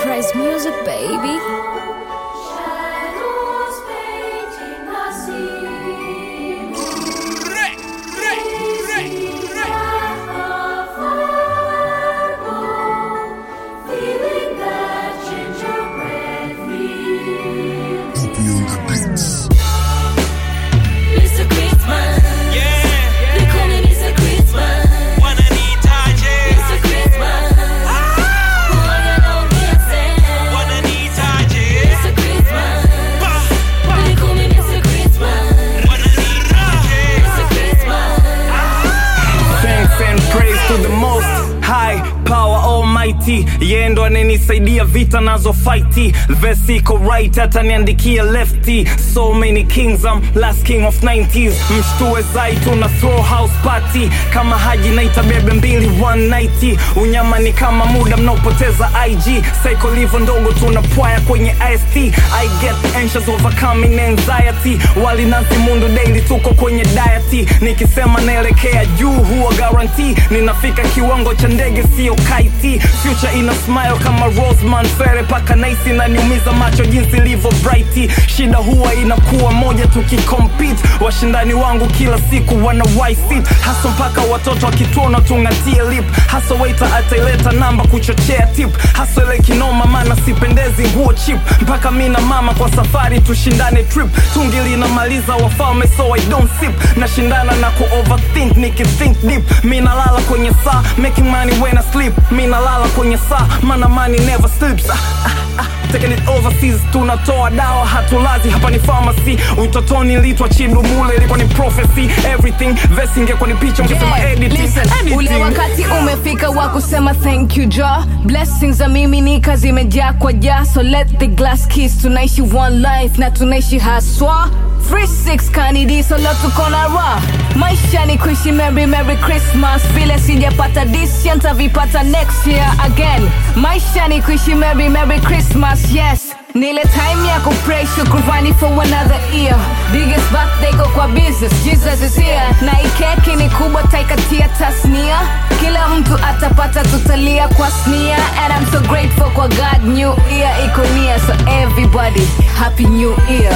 Price Music, baby. Shadows painting the scene. Feeling that gingerbread feel. Mr. Christmas. They call me Mr. Christmas. Mr. Christmas. Who are you now dancing? Mr. Christmas. They call me Mr. Christmas. Mr. Christmas. Thanks and praise to the most high power almighty yeye ndo ananisaidia vita nazo fighti vesi iko right hata niandikia lefty so many kings I'm last king of 90s mshtue zai tuna throw house party kama haji naita bebe mbili 190 unyama ni kama muda mnaopoteza ig psycho livo ndogo tunapwaya kwenye ist i get anxious overcoming anxiety walinazi mundu daily tuko kwenye diet nikisema naelekea juu huwa guarantee ninafika kiwango cha ndege sio kaiti future ina smile kama rosman fere paka naisi naniumiza macho jinsi ilivyo bright shida huwa inakuwa moja tukikompete washindani wangu kila siku wana sit hasa mpaka watoto wakituona tungatie lip hasa waita ataileta namba kuchochea tip hasa ile kinoma maana sipendezi nguo chip mpaka mi na mama kwa safari tushindane trip tungi linamaliza wafalme so i don't sip nashindana na ku overthink nikithink deep mi nalala kwenye saa making money when I sleep mi nalala kwenye saa mana money never sleeps ah, ah, ah. Taking it overseas tunatoa dawa hatulazi hapa ni pharmacy utotoni litwa chidu mule ilikuwa ni prophecy everything vesi ingekuwa ni picha ungesema Yeah, editing, listen, ule editing. wakati umefika wa kusema thank you ja blessings za miminika zimejaa kwa ja so let the glass kiss tunaishi one life na tunaishi haswa 36 kanidi solo tuko na ra maisha ni kuishi merry merry christmas vile sijapata this year ntavipata next year again maisha ni kuishi merry merry christmas yes nile time ya kupray shukrani for another year biggest birthday go kwa business jesus is here na ikeki ni kubwa taikatia tasnia kila mtu atapata tutalia kwa snia and i'm so grateful kwa god new year iko near so everybody happy new year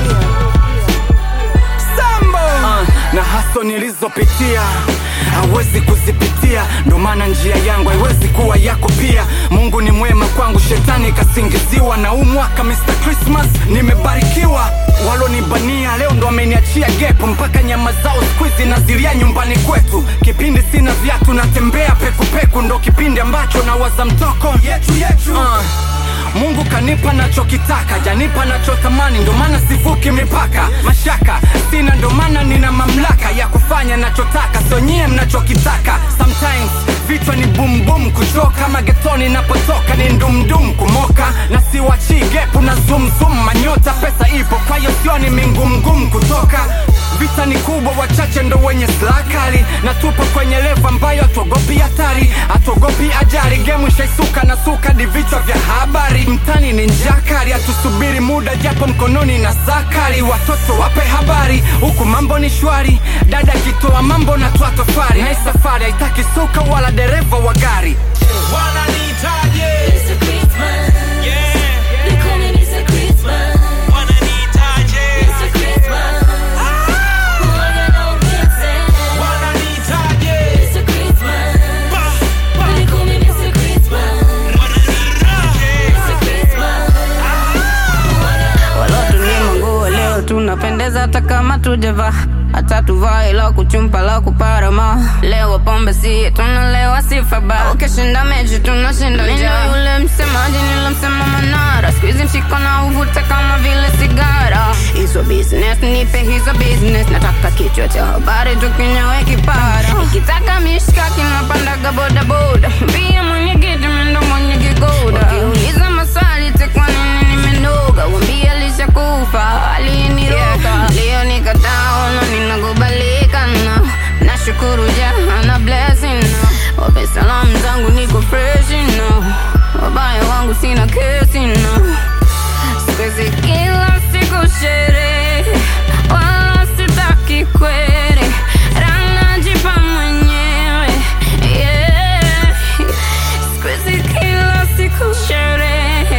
uh, na haso nilizopitia hawezi kuzipitia ndo maana njia yangu haiwezi kuwa yako pia mungu ni mwema kwangu shetani kasingiziwa na huu mwaka mr christmas nimebarikiwa walonibania leo ndo ameniachia gepo mpaka nyama zao skuizi nazilia nyumbani kwetu kipindi sina viatu natembea pekupeku ndo kipindi ambacho nawaza mtoko yetu yetu uh. Mungu kanipa nachokitaka, janipa nachotamani, ndo maana sivuki mipaka. Mashaka sina, ndo maana nina mamlaka ya kufanya nachotaka, so nyie mnachokitaka. Sometimes vichwa ni boom boom, kuchoka magetoni napotoka ni ndumdum, kumoka na siwachi gepu na zoom zoom, manyota pesa ipo, kwa hiyo sioni mingumgum kutoka vita ni kubwa, wachache ndo wenye silaha kali, na tupo kwenye levo ambayo hatuogopi hatari, hatuogopi ajali. Gemu ishaisuka na suka di vichwa vya habari, mtani ni njaa kali, hatusubiri muda japo mkononi na saa kali. Watoto wape habari, huku mambo ni shwari, dada akitoa mambo na twa tofari, na hii safari haitaki suka wala dereva wa gari. Mr. Christmas. They call me Mr. Christmas. Mr. Christmas. Who are you now dancing? Mr. Christmas. They call me Mr. Christmas. Mr. Christmas. Who are you walotunyima nguo leo tunapendeza hata kama tujavaa hata tuvae la kuchumpa la kuparama leo pombe si tunalewa sifa ba ukishinda mechi tunashinda njaa yule msemaji nilomsema manara skuizi mshiko na uvute kama vile sigara hizo business nipe hizo business nataka kichwa cha habari tukinyowe kipara nikitaka mishkaki napandaga bodaboda mbia mwenye kiti mendo mwenye kigoda wakiuliza maswali tekwa nini nimenoga wambia lishakufa aliniroga leo nikataona ninakubalika na nashukuru jana blessing na wape salamu zangu niko fresh no wabaya wangu sina kesi no sikwezi kila siku sherehe wala sitaki kwere ranajipa mwenyewe yeah. sikwezi kila siku sherehe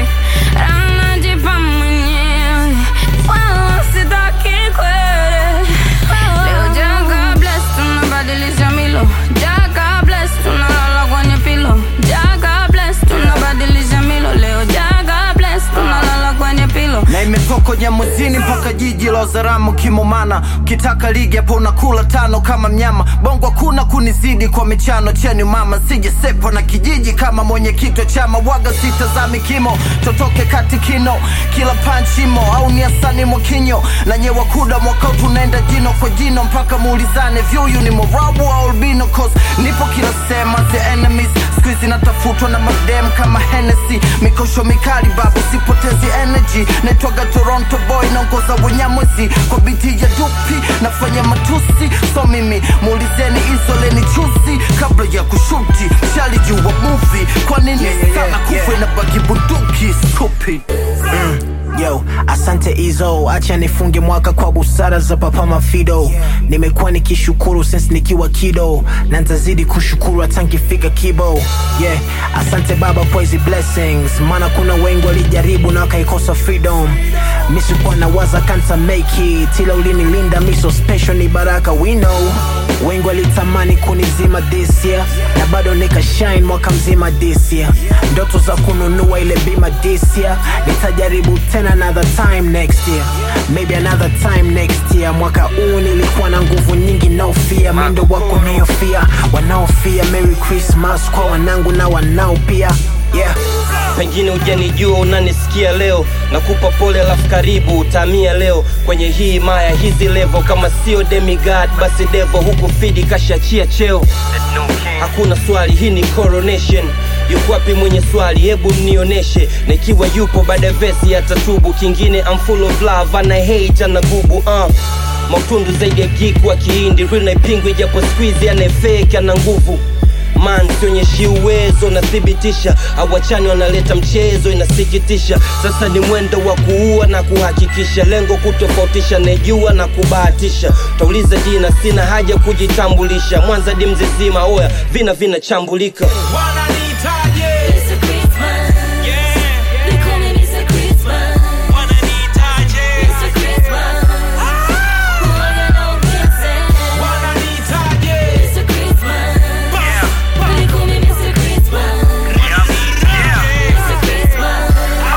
lozaramu kimomana ukitaka ligi hapo unakula tano kama mnyama bongo hakuna kunizidi kwa michano cheni mama sijesepo na kijiji kama mwenyekiti wa chama waga sitazami kimo totoke kati kino kila panchimo au ni asani mwakinyo na nyewa kuda mwaka huu tunaenda jino kwa jino mpaka muulizane vyuyu ni morabu au albino cause nipo kila sema the enemies skuizi natafutwa na madem kama Hennessy mikosho mikali babu sipotezi energy naitwaga Toronto boy naongoza wenyamwezi kwa biti ya dupi nafanya matusi so mimi muulizeni izoleni chuzi kabla ya kushuti shali juu wa movie kwa nini Yeah, yeah, sana yeah, kufe yeah. na bagi bunduki stupid Yo, asante Izo, acha nifunge mwaka kwa busara za Papa Mafido. Nimekuwa nikishukuru since nikiwa kido, na nitazidi kushukuru hata nikifika kibo. Yeah, asante Baba kwa hizi blessings, maana kuna wengi walijaribu na wakaikosa freedom. Mi sikuwa na waza kanta make it, ila ulinilinda mi so special, ni baraka we know. Wengi walitamani kunizima this year, na bado nikashine mwaka mzima this year. Ndoto za kununua ile bima this year, nitajaribu tena another time next year, maybe another time next year. Mwaka huu nilikuwa na nguvu nyingi, no fear, mindo wako niofia, wanaofia. Merry Christmas kwa wanangu na wanao pia, yeah. pengine hujanijua unanisikia leo nakupa pole alafu karibu utamia leo kwenye hii maya hizi levo kama sio demigod basi devo huku fidi kashachia cheo hakuna swali hii ni coronation yuko wapi mwenye swali hebu mnioneshe na ikiwa yupo baada ya vesi atatubu kingine I'm full of love ana hate ana gubu uh. mautundu zaidi ya geek wa kiindi real naipingwi japo squeeze anayefake ana nguvu man sionyeshi uwezo nathibitisha awachani wanaleta mchezo inasikitisha sasa ni mwendo wa kuua na kuhakikisha lengo kutofautisha nejua na kubahatisha tauliza jina sina haja kujitambulisha mwanza di mzizima oya vina vinachambulika It's a Christmas. They call me Mr. Christmas. It's a Christmas. Who I got no dancing. It's a Christmas. They call me Mr. Christmas. It's a Christmas.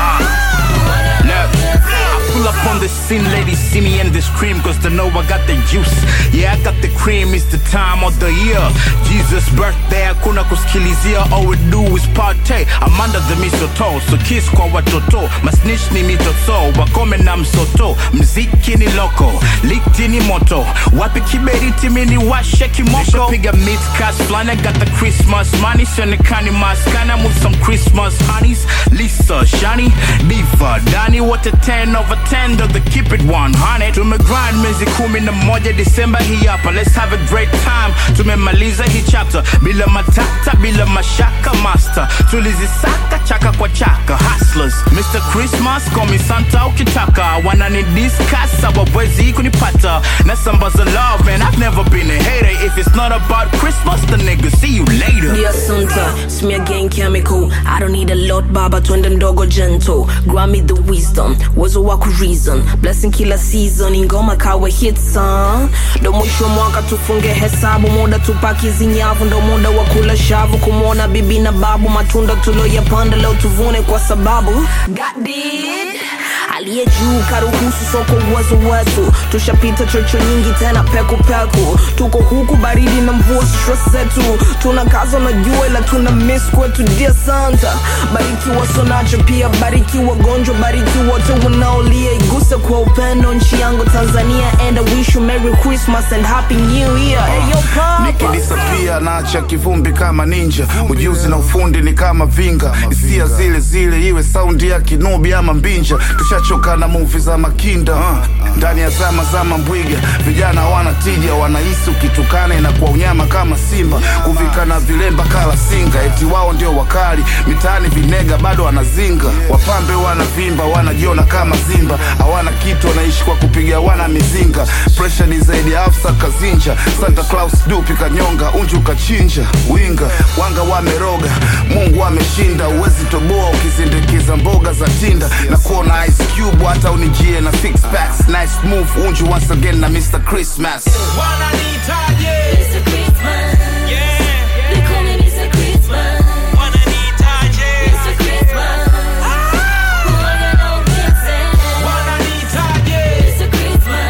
Who I got no Look, I pull up on the scene, ladies see me and they scream cause they know I got the juice. Yeah, I got the cream, it's the time of the year. Jesus' birthday, hakuna kusikilizia, all we do is party. I'm under the mistletoe, so kiss kwa watoto. Masnitch ni mitoto, wakome na msoto. Mziki ni loko, likti ni moto. Wapi kiberiti mini washe kimoko. Piga mid cash flani, I got the Christmas money. Sionekani maskani, I'm with some Christmas honeys. Lisa, Shani, Diva, Dani, what a 10 over 10 ndo the keep it 100 tumegrind miezi kumi na moja disemba hii hapa let's have a great time tumemaliza hii chapter bila matata bila mashaka master tulizisaka chaka kwa chaka hustlers mr christmas call me santa ukitaka wanani discuss hawawezi kunipata nasambaza love man i've never been a hater if it's not about christmas the nigga see you later Dear Santa, smear gang chemical. I don't need a lot, baba, twende ndogo gentle. Grant me the wisdom, uwezo wa ku reason. Blessing kila season, ingoma kawe hit song. Ndo mwisho wa mwaka tufunge hesabu, muda tupaki zinyavu, ndo muda wa kula shavu, kumwona bibi na babu, matunda tuloyapanda leo tuvune kwa sababu God did. aliye juu karuhusu soko uwezo wetu tushapita chocho nyingi tena peku peku tuko huku baridi na mvua stress zetu tuna kazo na jua ila tuna miss kwetu dear santa bariki wasonacho pia bariki wagonjwa bariki wote wanaolia iguse kwa upendo nchi yangu tanzania and I wish you merry christmas and happy new year hey, yo, papa. nikilisapia naacha kivumbi kama ninja ujuzi na ufundi ni kama vinga hisia zile zile iwe saundi ya kinubi ama mbinja tushachoka na muvi za makinda uh. ndani ya zama zama mbwiga vijana hawana tija wanahisi ukitukana inakuwa unyama kama simba kuvika na vilemba kala singa eti wao ndio wakali mitaani vinega bado wanazinga wapambe wanavimba wanajiona kama zimba hawana kitu wanaishi kwa kupiga wana mizinga presha ni zaidi ya afsa kazinja santa claus dupi kanyonga unju kachinja winga wanga wameroga mungu ameshinda uwezi toboa ukizindikiza mboga za tinda na kuona ice cube hata unijie na six packs nice move unju once again na mr christmas It's a Christmas. They call me Mr. Christmas. It's a Christmas. Who I got no dancing. It's a Christmas.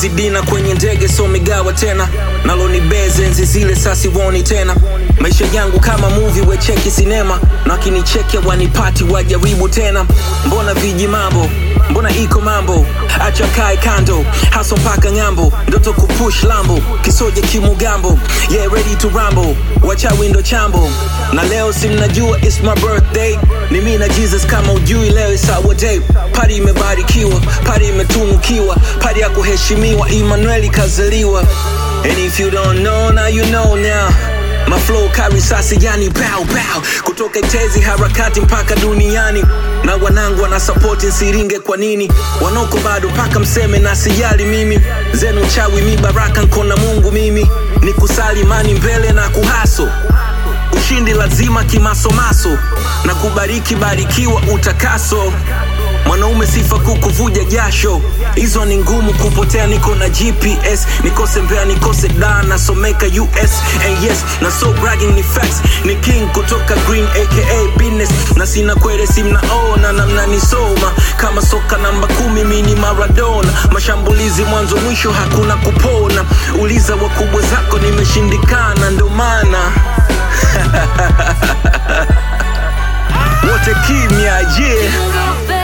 siwezi dina kwenye ndege so migawa tena nalo ni beze enzi zile sasiwoni tena maisha yangu kama movie wecheki sinema na wakinicheke wanipati wajaribu tena mbona viji mambo mbona iko mambo acha kae kando haso mpaka ng'ambo ndoto kupush lambo kisoje kimugambo yeah ready to rambo wacha windo chambo na leo si mnajua it's my birthday ni mi na jesus kama ujui leo is our day pari imebarikiwa pari imetunukiwa pari ya kuheshimiwa emmanueli kazaliwa and if you don't know now you know now My flow carry sasi yani pow pow kutoka itezi harakati mpaka duniani na wanangu wana support nsiringe kwa nini wanoko bado mpaka mseme na sijali mimi zenu chawi mi baraka nkona mungu mimi ni kusali mani mbele na kuhaso ushindi lazima kimasomaso na kubariki barikiwa utakaso mwanaume sifa kukuvuja jasho hizo ni ngumu kupotea niko na gps nikose mbea nikose da nasomeka us and yes na so bragging ni facts ni king kutoka green aka business na sina kwere si mnaona na mnanisoma kama soka namba kumi mini maradona mashambulizi mwanzo mwisho hakuna kupona uliza wakubwa zako nimeshindikana ndo maana wote kimya yeah